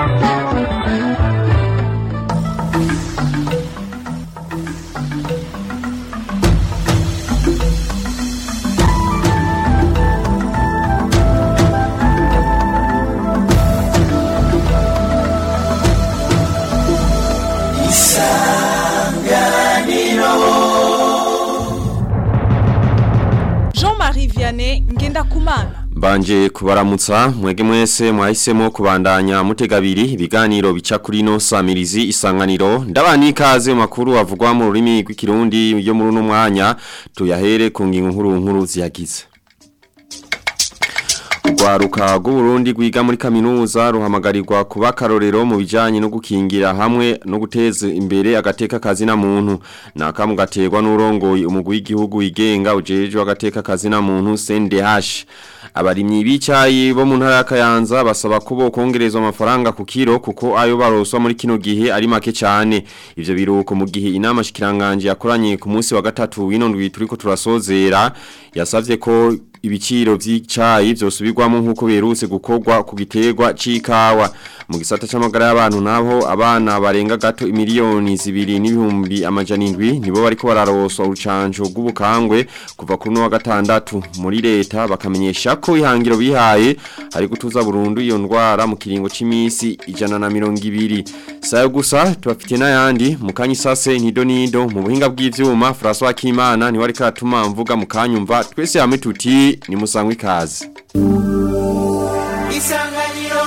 Jean-Marie Vianney Ngendakumana Mbanje kubaramutsa mwege mwese mwahisemo kubandanya mutegabiri ibiganiro bica kuri no samirizi isanganiro ndabani ikaze mu makuru avugwa mu rurimi rw'ikirundi yo muri uno mwanya tuyahere ku ngingo nkuru nkuru ziyagize Urwaruka rw'Uburundi rwiga muri kaminuza ruhamagarirwa kuba karorero mu bijanye no gukingira hamwe no guteza imbere agateka kazi na muntu nakamu gaterwa n'urongoye umugwi w'igihugu wigenga ujejwe agateka kazi na muntu CNDH abarimyi b'icayi bo mu ntara ya Kayanza basaba ko bokongerezwa amafaranga ku kiro kuko ayo baroswa muri kino gihe ari make cyane ivyo biruko mu gihe inama shikiranganje yakoranye ku munsi wa gatatu w'inondwi turiko turasozera yasavye ko ibiciro vy'icayi vyosubirwamo nkuko berutse gukorwa ku giterwa c'ikawa mu gisata c'amagara y'abantu nabo abana barenga gato imiliyoni zibiri n'ibihumbi amajana indwi nibo bariko bararoswa urucanco rw'ubukangwe kuva kuri no wa gatandatu muri leta bakamenyesha ko ihangiro bihaye ari gutuza burundu iyo ndwara mu kiringo c'imisi ijana na mirongo ibiri sayo gusa tubafite n'ayandi mu kanyisase nido nido mu buhinga bw'ivyuma François Kimana ni wari karatuma mvuga mu kanyumva twese hamwe tuti ni musangwe ikaze isanganiro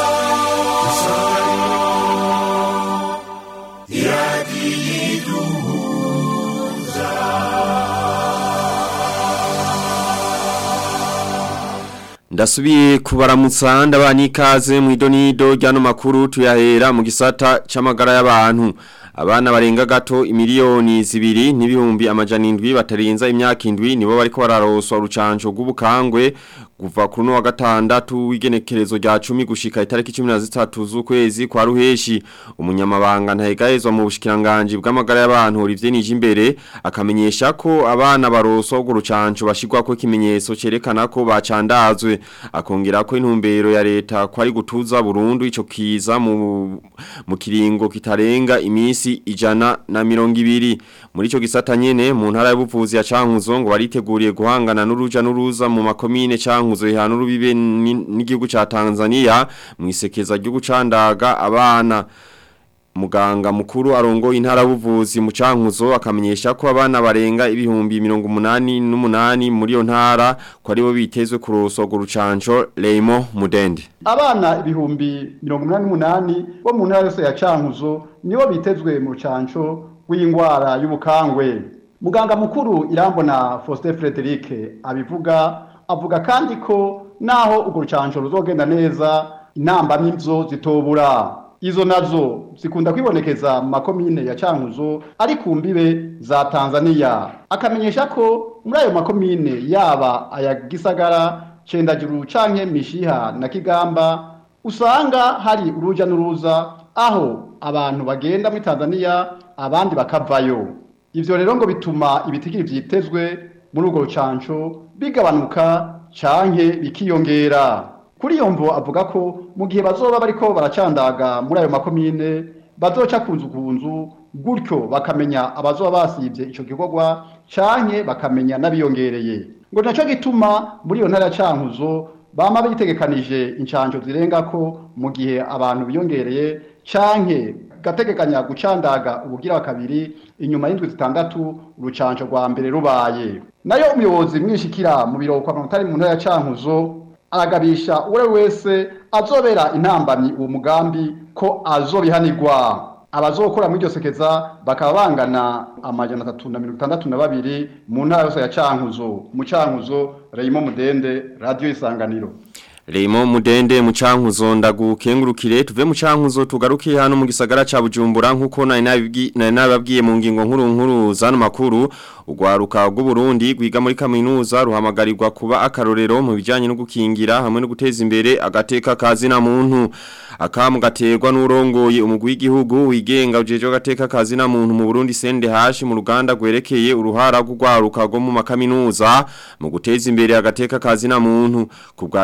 Ndasubiye kubaramutsa ndabani ikaze mu idonido ryano makuru tuyahera mu gisata c'amagara y'abantu abana barenga gato imiliyoni zibiri n'ibihumbi amajana indwi batarenza imyaka indwi nibo bariko bararoswa urucanco rw'ubukangwe kuva kuri no wa gatandatu w'igenekerezo rya 10 gushika itariki 13 z'ukwezi kwa ruheshi umunyamabanga ntahegahezwa mu bushikiranganje bw'amagara y'abantu Olivier Nijimbere akamenyesha ko abana baroswa urwo rucanco bashirwa ko ikimenyetso cerekana ko bacandazwe akongera ko intumbero ya leta ko ari gutuza burundu ico kiza mu mu kiringo kitarenga imisi ijana na mirongo ibiri muri ico gisata nyene mu ntara y'ubuvuzi ya Cankuzo ngo bariteguriye guhangana n'uruja n'uruza mu makomine Cankuzo ihana urubibe n'igihugu ca Tanzania mu isekeza ryo gucandaga abana Muganga mukuru arongo intara buvuzi mu cankuzo akamenyesha ko abana barenga ibihumbi 188 muri yo ntara ko aribo bitezwe kuroso go rucanco Leimo Mudende abana ibihumbi 188 bo mu ntara yose ya cankuzo nibo bitezwe mu rucanco w'ingwara y'ubukangwe Muganga mukuru irambona Faustin Frederic abivuga avuga kandi ko naho urwo rucanco ruzogenda neza inamba n'ivyo zitobura izo nazo zikunda kwibonekeza mu makomine ya Cankuzo ari ku mbibe za Tanzania akamenyesha ko muri ayo makomine yaba aya Gisagara Cendajuru canke Mishiha na Kigamba usanga hari uruja n'uruza aho abantu bagenda muri Tanzania abandi bakavayo ivyo rero ngo bituma ibitigiri vyitezwe muri urwo rucanco bigabanuka canke bikiyongera kuri iyo mvo avuga ko mu gihe bazoba bariko baracandaga muri ayo makomine bazoca kunzu kunzu gutyo bakamenya abazoba basivye ico gikorwa canke bakamenya n'abiyongereye ngo naco gituma muri iyo ntara ya cankuzo bama bitegekanije incanco zirenga ko mu gihe abantu biyongereye canke gategekanya gucandaga ubugira kabiri inyuma y'indwi zitandatu urucanco rwa mbere rubaye nayo umuyobozi mwishikira mu biro kwa mutari mu ntara ya cankuzo aragabisha uwo wese azobera intambamyi uwo mugambi ko azobihanirwa abazokora muri iryo sekeza bakaba bangana amajana atatu na mirongo itandatu na babiri mu ntara yose ya cankuzo mu cankuzo reyimo mudende radiyo isanganiro Leimo mudende mucankuzo ndagukengurukire tuve mucankuzo tugaruke hano mu gisagara ca Bujumbura nkuko nari nababwiye mu ngingo nkuru nkuru zano makuru ugwaruka rw'u Burundi gwiga muri kaminuza ruhamagarirwa kuba akarorero mu bijanye no gukingira hamwe no guteza imbere agateka kazi na muntu akamu gaterwa n'urongoye umugwi w'igihugu wigenga ujeje agateka kazi na muntu mu Burundi CNDH mu ruganda gwerekeye uruhara rw'ugwaruka rwo mu makaminuza mu guteza imbere agateka kazi na muntu ku bwa Dr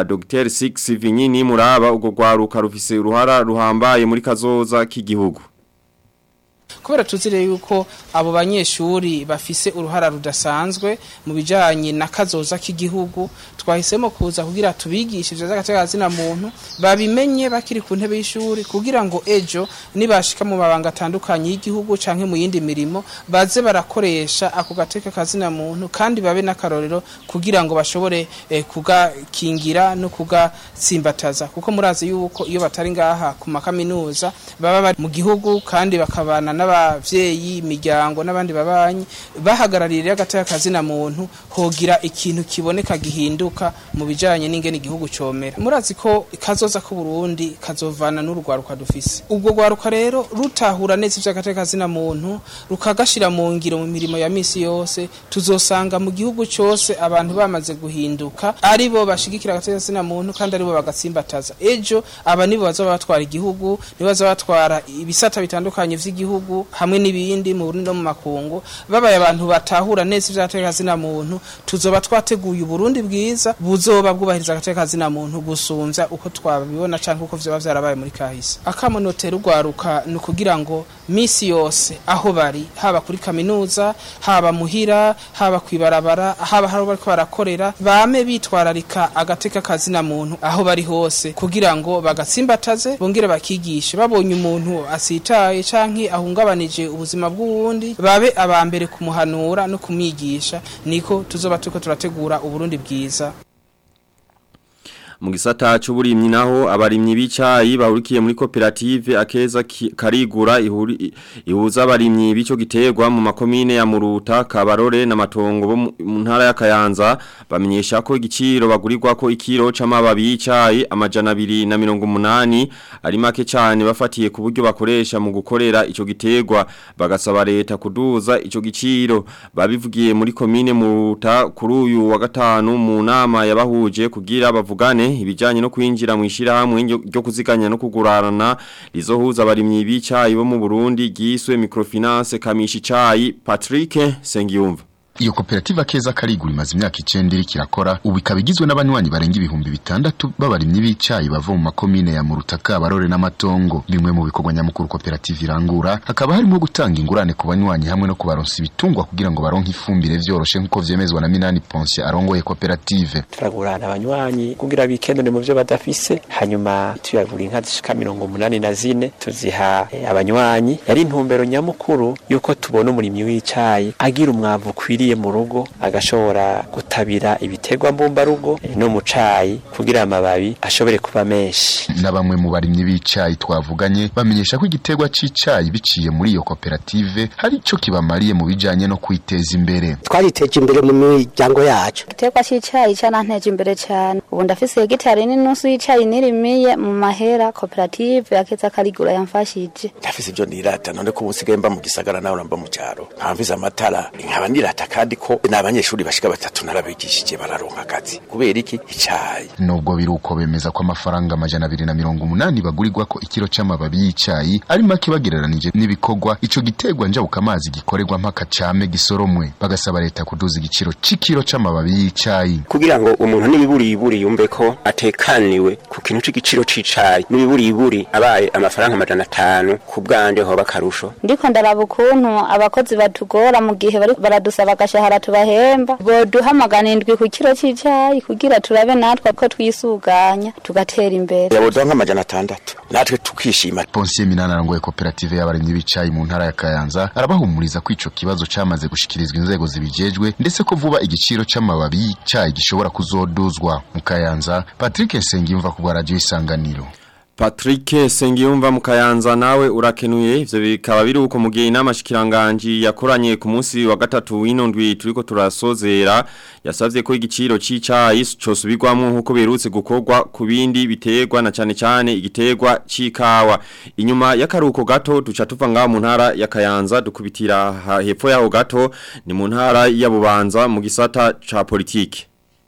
Professor Six Vinyini muraba ugo gwaruka rufise uruhara ruhambaye muri kazoza k'igihugu kubera tuzire yuko abo banyeshuri bafise uruhara rudasanzwe mu bijanye na kazoza k'igihugu twahisemo kuza kugira tubigishe ivyo vy'agateganyo muntu babimenye bakiri ku ntebe y'ishuri kugira ngo ejo nibashika mu mabanga atandukanye y'igihugu canke mu yindi mirimo baze barakoresha ako gateka kazina muntu kandi babe n'akarorero kugira ngo bashobore eh, kugakingira no kugatsimbataza kuko murazi yuko iyo batari ngaha ku makaminuza baba bari mu gihugu kandi bakabana n'abavyeyi imiryango n'abandi babanyi bahagarariye agateka kazina muntu hogira ikintu kiboneka gihinduka mu bijanye n'ingene igihugu comera murazi ko kazoza ku Burundi kazovana n'urugwaruka dufise ubwo gwaruka rero rutahura neza ivy'agateka kazina muntu rukagashira mu ngiro mu mirimo ya misi yose tuzosanga mu gihugu cyose abantu bamaze guhinduka ari bo bashigikira agateka kazina muntu kandi ari bo bagatsimbataza ejo aba nibo bazoba batwara igihugu nibo bazoba batwara ibisata bitandukanye vy'igihugu hamwe n'ibindi mu Burundi no mu makungu babaye abantu batahura neza ivy'agateka kazina muntu tuzoba twateguye Burundi bwiza buzoba bwubahiriza agateka kazina muntu gusumvya uko twabibona canke uko vyoba vyarabaye muri kahise akamonotera ugwaruka ni ukugira ngo misi yose aho bari haba kuri kaminuza haba muhira haba kwibarabara haba hari bariko barakorera bame bitwararika agateka kazina muntu aho bari hose kugira ngo bagatsimbataze bongere bakigishe babonye umuntu asitaye canke ahungabanije ubuzima bw'uwundi babe abambere kumuhanura no kumwigisha niko tuzoba turiko turategura uburundi bwiza mu gisata cy'uburimyi naho abarimyi b'icayi bahurikiye muri koperative akeza ki- karigura ihuri- ihuza abarimyi b'ico giterwa mu makomine ya Muruta Kabarore na Matongo bo mu mu ntara ya Kayanza bamenyesha ko igiciro bagurirwa ko ikiro c'amababi y'icayi amajana 280 ari make cyane bafatiye ku buryo bakoresha mu gukorera ico giterwa bagasaba leta kuduza ico giciro babivugiye muri komine Muruta kuri uyu wa gatanu mu nama yabahuje kugira bavugane ibijanye no kwinjira mu ishirahamwe ryo ryo kuziganya no kugurarana rizohuza abarimyi b'icayi bo mu Burundi giswe microfinance kamishi cayi Patrick Sengiyumva Iyo koperative akeza karigura imaze imyaka icenda iriko irakora ubu ikaba igizwe n'abanywanyi barenga ibihumbi bitandatu b'abarimyi b'icayi bava mu makomine ya Murutaka Barore n'Amatongo bimwe mu bikorwa nyamukuru koperative irangura hakaba harimo gutanga ingurane ku banywanyi hamwe no kubaronsa ibitungwa kugira ngo baronke ifumbire vyoroshe nk'uko vyemezwa na Minani Ponce arongoye koperative turagurana abanywanyi kugira bikenure mu byo badafise hanyuma tuyagura inka zishika mirongo umunani na zine tuziha eh, abanywanyi yari intumbero nyamukuru yuko tubona umurimyi w'icayi agira umwavu ukwiriye mu rugo agashobora gutabira ibiterwa mbumbarugo eh, no mu cayi kugira amababi ashobore kuba menshi na bamwe mu barimyi b'icayi twavuganye bamenyesha ko igiterwa c'icayi biciye muri iyo koperative hari ico kibamariye mu bijanye no kwiteza imbere twariteje imbere mu miryango yacu igiterwa cy'icyayi cyaranteje imbere cyane ubu ndafise hegitari n'inusu y'icyayi nirimiye mu mahera koperative yakeza karigura yamfashije ndafise ibyo nirata none ko ubusigaye mba mu gisagara nawe mba mu cyaro nkamvize amatara nkaba nirata kandi ko n'abanyeshuri bashika batatu narabigishije bararonka akazi kubera iki icayi nubwo biruko bemeza ko amafaranga amajana abiri na mirongo umunani bagurirwa ko ikiro c'amababi y'icayi ari make bagereranije n'ibikorwa ico giterwa njabuka amazi gikorerwa mpaka came gisoromwe bagasaba leta kuduza igiciro c'ikiro c'amababi y'icayi kugira ngo umuntu n'ibiburiburi yumve ko atekaniwe ku kintu c'igiciro c'icayi n'ibiburiburi abaye amafaranga amajana atanu ku bwanje hoba akarusho ndiko ndaraba ukuntu abakozi batugora mu gihe bari baradusaba agashahara tubahemba boduha magana indwi ku kiro c'icyayi kugira turabe natwe ko twisuganya tugatera imbere yabodoha nk'amajana atandatu natwe tukishima Ponsiye Minani arongoye koperative y'abarimyi b'icayi mu ntara ya Kayanza arabahumuriza ko ico kibazo camaze gushikirizwa inzego zibijejwe ndetse ko vuba igiciro c'amababi y'icayi gishobora kuzoduzwa mu Kayanza Patrick Nsengimva ku bwa radio isanganiro Patrick Sengiyumva mu Kayanza nawe urakenuye ivyo bikaba biri uko mu gihe inama shikiranganji yakoranye ku munsi wa gatatu w'inondwi turiko turasozera yasavye ko igiciro c'icayi cosubirwamwo nkuko berutse gukorwa ku bindi biterwa na cane cane igiterwa c'ikawa inyuma y'akaruko gato duca tuva ngaho mu ntara ya Kayanza dukubitira ha- hepfo yaho gato ni mu ntara ya Bubanza mu gisata ca politike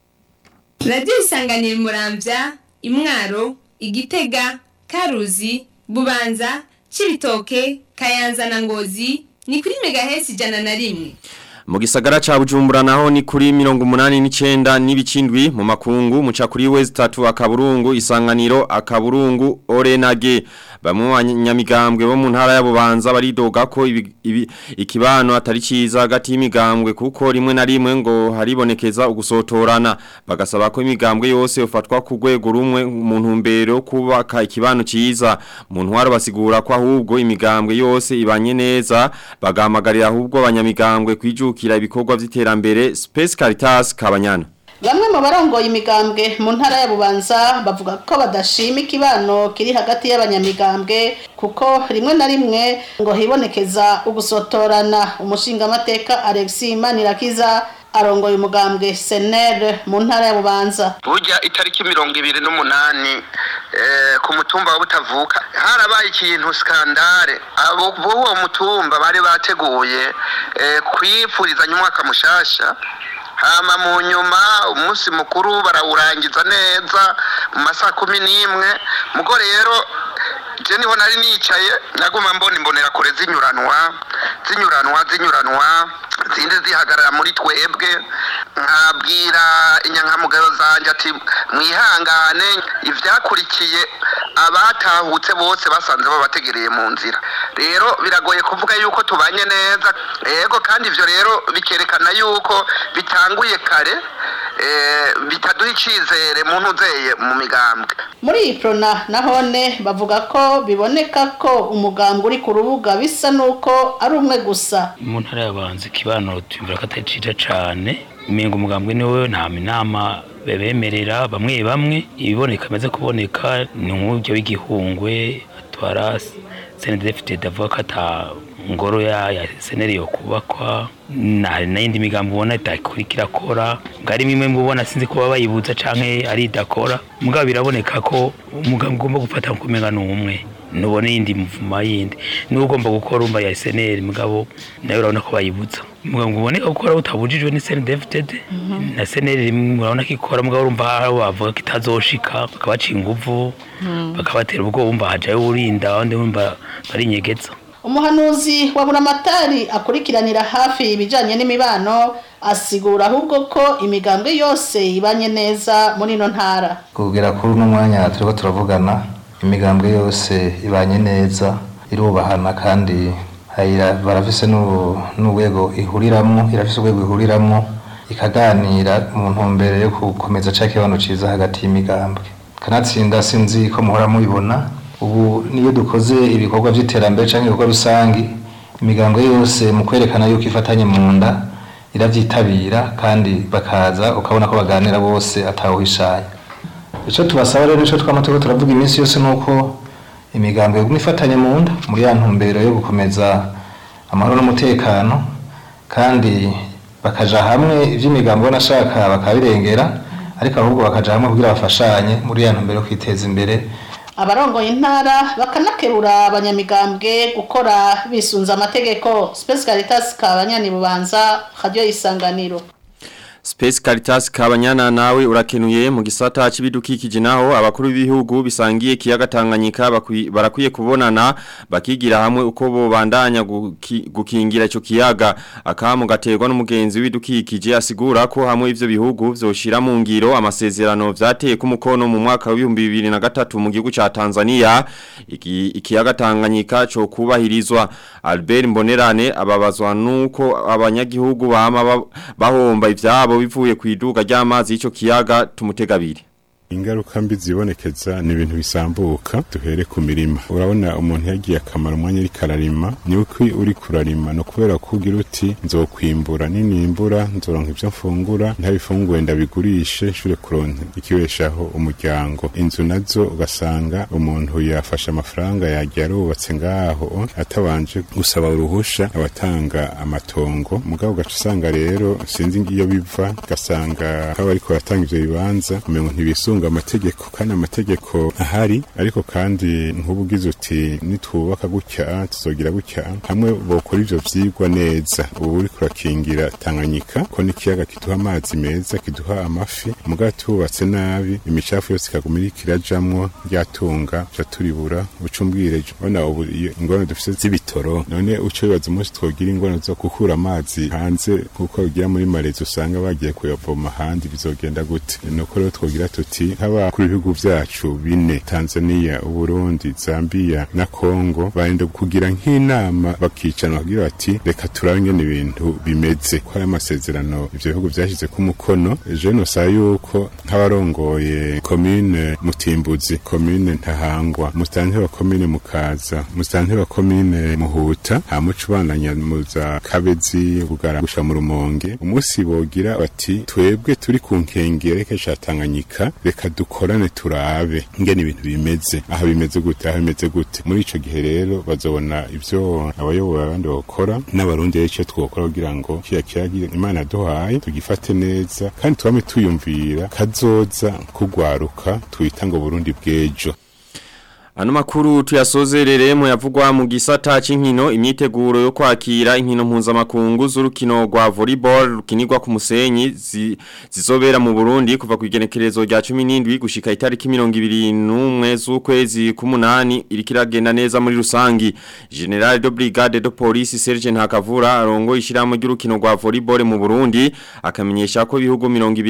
radiyo isanganiye murambya imwaro igitega karuzi bubanza cibitoke kayanza na ngozi ni kuri megahesi ijana na rimwe Mu gisagara ca Bujumbura naho ni kuri 89 n'ibicindwi mu makungu muca kuri West 3 akaburungu isanganiro akaburungu Orenage bamwe mu banyamigambwe bo mu ntara ya Bubanza baridoga ko ibi, ibi, ikibano atari ciza hagati y'imigambwe kuko rimwe na rimwe ngo haribonekeza ugusotorana bagasaba ko imigambwe yose ufatwa ku rwego rumwe mu ntumbero kubaka ikibano ciza mu ntwaro basigura ko ahubwo imigambwe yose ibanye neza bagahamagarira ahubwo abanyamigambwe kwijukira ibikorwa vy'iterambere Space Caritas Kabanyana Bamwe mu barongoye imigambwe mu ntara ya Bubanza bavuga ko badashima ikibano kiri hagati y'abanyamigambwe kuko rimwe na rimwe ngo hibonekeza ugusotorana umushinga amateka Alexis Manirakiza arongoye umugambwe senere mu ntara ya bubanza burya itariki mirongo ibiri n'umunani ku mutumba wa butavuka harabaye ikintu skandare abo b'uwo mutumba bari bateguye kwipfurizanya umwaka mushasha hama mu nyuma umunsi mukuru barawurangiza neza mu masaha kumi n'imwe mugo rero je niho nari nicaye naguma mbona imbonera kure zinyuranwa zinyuranwa zinyuranwa zindi zihagarara muri twebwe nkabwira inyankamugayo zanje ati mwihangane ivyakurikiye abatahutse bose basanze babategereye mu nzira rero biragoye kuvuga yuko tubanye neza yego kandi ivyo rero bikerekana yuko bitanguye kare bitaduha icizere mu ntuzeye mu migambwe muri iyi prona nahone bavuga ko biboneka ko umugambwe uri ku rubuga bisa nuko ari umwe gusa mu ntara y'abanzi kibano tumvira ko atari ciza cane umenga umugambwe niwe nta inama bebemerera bamwe bamwe ibiboneka amaze kuboneka ni nk'uburyo w'igihungwe atwara senedefite davuga ko ata ngoro ya ya seneri yo kubakwa na n'indi migambo ubona itakurikira kora ngari mimwe mubona sinzi ko baba bayibuza canke ari idakora mugabo biraboneka ko umugambo ugomba gufata kumenga n'umwe nubone yindi mvuma yindi niwe ugomba gukora umba ya seneri mugabo nawe urabona ko bayibuza mugabo uboneka gukora utabujijwe ni senedefted na seneri murabona ko ikora mugabo urumva bavuga ko itazoshika bakabaca inguvu bakabatera ubwo wumva hajayo urinda abandi wumva barinyegeza umuhanuzi wa buramatari akurikiranira hafi ibijanye n'imibano asigura ahubwo ko imigambwe yose ibanye neza muri ino ntara kugera kuri uno mwanya turiko turavugana imigambwe yose ibanye neza irubahana kandi barafise n'urwego ihuriramwo irafise urwego ihuriramwo ikaganira mu ntumbero yo gukomeza ca kibano ciza hagati y'imigambwe kanatsinda sinzi ko muhora mubibona ubu niyo dukoze ibikorwa by'iterambere cyangwa ibikorwa rusange imigambwe yose mu kwerekana yuko ifatanye mu nda irabyitabira kandi bakaza ukabona ko baganira bose atawuhishaye icyo tubasaba rero icyo twama turiko turavuga iminsi yose ni uko imigambwe iguma ifatanye mu nda muri ya ntumbero yo gukomeza amahoro n'umutekano kandi bakaja hamwe iby'imigambi banashaka bakabirengera ariko ahubwo bakaja hamwe kugira bafashanye muri ya ntumbero yo kwiteza imbere abarongoye intara bakanakebura abanyamigambwe gukora bisunza amategeko Space Caritas kabanyani bubanza radio isanganiro Space Caritas kabanyana nawe urakenuye mu gisata c'ibidukikije naho abakuru b'ibihugu bisangiye kiyaga Tanganyika barakwiye kubonana bakigira hamwe uko bo bandanya guki, gukingira ico kiyaga akamu gaterwa n'umugenzi w'ibidukikije asigura ko hamwe ivyo bihugu vyoshira mu ngiro amasezerano vyateye ku mukono mu mwaka wa 2023 mu gihugu ca Tanzania iki, ikiyaga Tanganyika cyo kubahirizwa Albert Mbonerane ababazwa nuko abanyagihugu bama bahomba ivyabo bivuye ku iduka ry'amazi y'icyo kiyaga tumutegabiri ingaruka mbi zibonekeza ni ibintu bisambuka duhere ku mirima urabona umuntu yagiye akamara umwanya ariko ararima ni uko uri kurarima no kubera ko ugira uti nzokwimbura ninimbura nzoronka ibyo mfungura ntabifunguye ndabigurishe nshure kuronka ikibeshaho umuryango inzu nazo ugasanga umuntu yafashe amafaranga yagiye arubatse ngaho atabanje gusaba uruhusha abatanga amatongo mugabo ugaca usanga rero sinzi iyo biva ugasanga kaba ariko baratanga ivyo bibanza umengo ntibisunga twisunga amategeko kandi amategeko ahari ariko kandi nk'ubu ugize uti nitwubaka gutya tuzogira gutya hamwe bokora ivyo vyigwa neza ubu uri kurakingira Tanganyika ko n'ikiyaga kiduha amazi meza kiduha amafi muga tubatse nabi imicafu yose ikaguma iriko irajamwo ryatunga ca turibura ucumbwire bona ubu iyo ingorane dufise z'ibitoro none uco bibaza umunsi twogira ingorane zo gukura amazi hanze kuko ugira muri marezi usanga bagiye kuyavoma ahandi bizogenda gute nuko rero twogira tuti nk'abakuru ibihugu vyacu bine Tanzania Uburundi Zambia na Kongo barenda kugira nk'inama bakicana bagira bati reka turabe ingene ibintu bimeze ko ari amasezerano ivyo bihugu vyashize ku mukono je nosaba yuko nk'abarongoye komine Mutimbuzi komine Ntahangwa musitanteri wa komine Mukaza musitanteri wa komine Muhuta hamuca ubandanya muza Kabezi Bugara gusha mu Rumonge umunsi bogira bati twebwe turi ku nkengere kesha Tanganyika reka dukorane turabe ingene ibintu bimeze aha bimeze gute aha bimeze gute muri ico gihe rero bazobona ivyo abayoboye abandi bakora n'abarundi rero ico twokora kugira ngo kiya kiyagira imana duhaye tugifate neza kandi twame tuyumvira kazoza kugwaruka twita ngo Burundi bw'ejo Ano makuru tuyasozerere mu yavugwa mu gisata c'inkino imyiteguro yo kwakira inkino mpuzamakungu z'urukino rwa volleyball rukinirwa ku musenyi zi, zizobera mu Burundi kuva ku igenekerezo rya 17 gushika itariki 21 z'ukwezi k'umunani irikiragenda neza muri rusangi General de Brigade de Police Sergeant Hakavura arongo ishiramo ry'urukino rwa volleyball mu Burundi akamenyesha ko ibihugu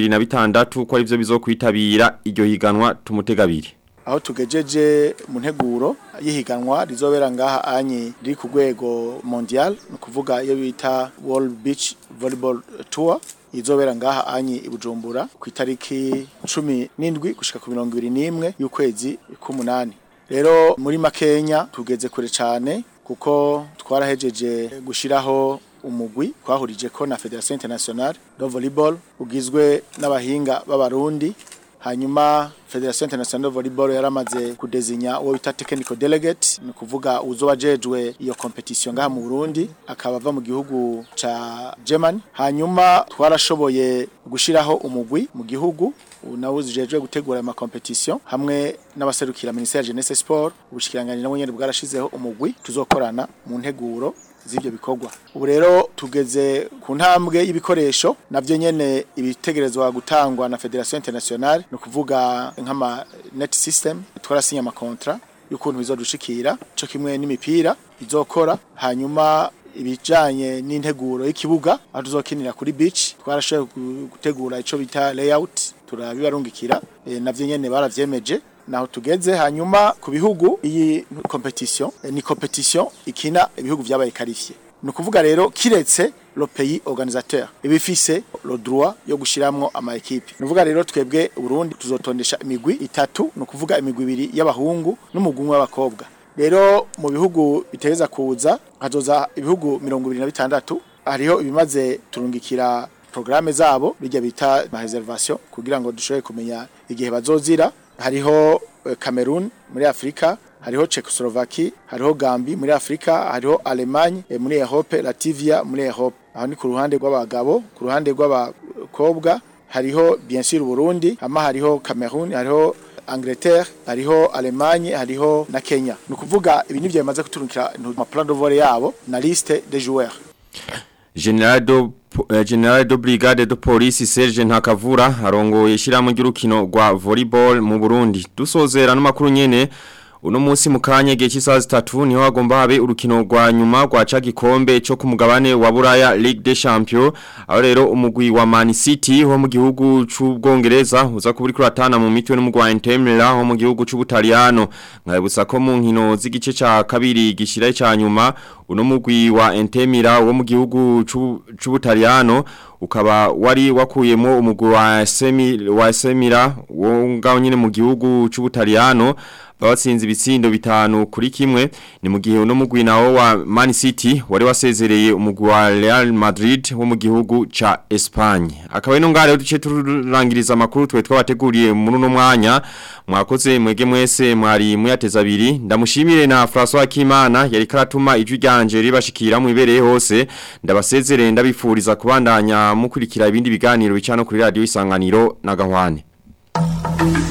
26 ko arivyo bizokwitabira iryo higanwa tumutegabiri aho tugejeje mu nteguro y'ihiganwa rizobera ngaha anye riri ku rwego mondial ni ukuvuga iyo bita World Beach Volleyball Tour izobera ngaha anye i Bujumbura ku itariki cumi n'indwi gushika ku mirongo ibiri n'imwe y'ukwezi k'umunani rero muri makenya tugeze kure cyane kuko twarahejeje gushiraho umugwi twahurije ko na Federation Internationale de Volleyball ugizwe n'abahinga b'abarundi hanyuma Federation Internationale de Volleyball yaramaze kudezinya uwo bita technical delegate ni kuvuga uzoba jejwe iyo competition ngaha mu Burundi akaba ava mu gihugu ca Germany hanyuma twarashoboye gushiraho umugwi mu gihugu nawe uzijejwe gutegura ama competition hamwe n'abaserukira Ministère Jeunesse Sport ubushikiranganje nabo nyene bwarashizeho umugwi tuzokorana mu nteguro z'ibyo bikorwa ubu rero tugeze ku ntambwe y'ibikoresho nabyo nyene ibitegerezwa gutangwa na Federation Internationale no kuvuga nk'ama net system twarasinya ama contrat y'ukuntu bizodushikira cyo kimwe n'imipira izokora hanyuma ibijanye n'integuro y'ikibuga aho tuzokinira kuri beach twarashoboye gutegura ico bita layout turabibarungikira e, navyo nyene baravyemeje naho tugeze hanyuma ku bihugu iyi competition eh, ni competition ikina ibihugu vyabaye qualifié ni ukuvuga rero kiretse le pays organisateur ibifise le droit yo gushiramwo ama equipe ni ukuvuga rero twebwe Burundi tuzotondesha imigwi itatu ni ukuvuga imigwi ibiri y'abahungu n'umugwi w'abakobwa rero mu bihugu biteza kuza hazoza ibihugu 26 hariho ibimaze turungikira programme zabo bijya bita ma reservation kugira ngo dushobore kumenya igihe bazozira hariho Cameroon muri Afrika hariho Czechoslovakia hariho Gambi muri Afrika hariho Allemagne e, muri Europe Latvia muri Europe aho ni ku ruhande rw'abagabo ku ruhande rw'abakobwa hariho bien sûr Burundi hama hariho Cameroon hariho Angleterre hariho Allemagne hariho na Kenya ni ukuvuga ibi nivyo bimaze kuturukira mu plan de vol yabo na liste des joueurs General do General do Brigade do Police Serge Ntakavura arongoye shiramo ry'urukino rwa volleyball mu Burundi dusozera no makuru nyene uno munsi mukanye gihe cy'isaha zitatu niho hagomba habe urukino rwa nyuma rwa ca gikombe cyo ku mugabane wa Buraya Ligue des Champions aho rero umugwi wa Man City ho mu gihugu c'ubwongereza uza kuburi kuratana mu mitwe n'umugwi wa Inter Milan ho mu gihugu c'Ubutaliyano nkabutsa ko mu nkino z'igice ca kabiri gishira ca nyuma uno mugwi wa Inter Milan wo mu gihugu c'Ubutaliyano ukaba wari wakuyemo umugwi wa Semi wa Semira wo ngaho nyine mu gihugu c'Ubutaliyano batsinze ibitsindo bitanu kuri kimwe ni mu gihe uno mugwi nawo wa Man City wari wasezereye umugwi wa Real Madrid wo mu gihugu ca Espagne akaba ino ngare duce turangiriza makuru twe twabateguriye muri no mwanya mwakoze mwege mwese mwari muyateza abiri ndamushimire na François Kimana yari karatuma ijwi ryanje ribashikira mu ibereye hose ndabasezerere ndabifuriza kubandanya mukurikira ibindi biganiro bicano kuri radio isanganiro na gahwane